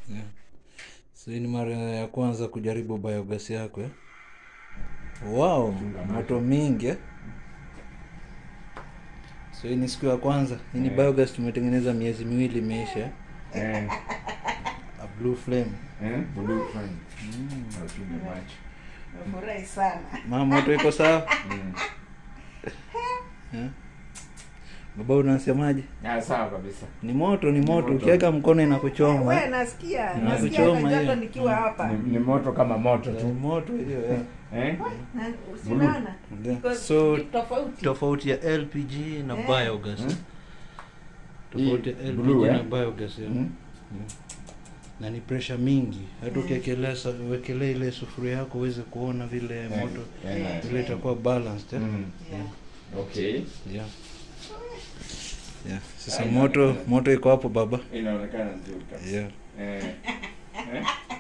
Yeah. So hii ni mara ya kwanza kujaribu biogas yako eh? Wow, moto mingi eh? So hii ni siku ya kwanza. Hii ni biogas tumetengeneza miezi miwili imeisha eh? Eh, A blue flame. eh, blue flame. Napiga macho. Nafurahi sana. Mama moto iko sawa? Mm. Eh? Baba unasemaje? Ah, sawa kabisa. Ni moto, ni moto. moto. Ukiweka mkono inakuchoma. Wewe eh? nasikia, Na nasikia kuchoma hata hiyo. joto nikiwa hapa. Ni, ni moto kama moto Ni tu. moto hiyo eh. Eh? Na usinaona? Yeah. Iko So tofauti. tofauti ya LPG na Eh. biogas. Mm. Tofauti ya Hii LPG blue, na eh? biogas. Yeah. Mm. na ni pressure mingi hata ukiekelea sa- uwekelee ile sufuria yako uweze kuona vile Eh, moto eh, vile itakuwa balanced eh? Mm. Yeah. Okay. yeah. Yeah. sasa moto moto iko hapo baba Inaonekana nzuri kabisa. yeah. Eh. Eh?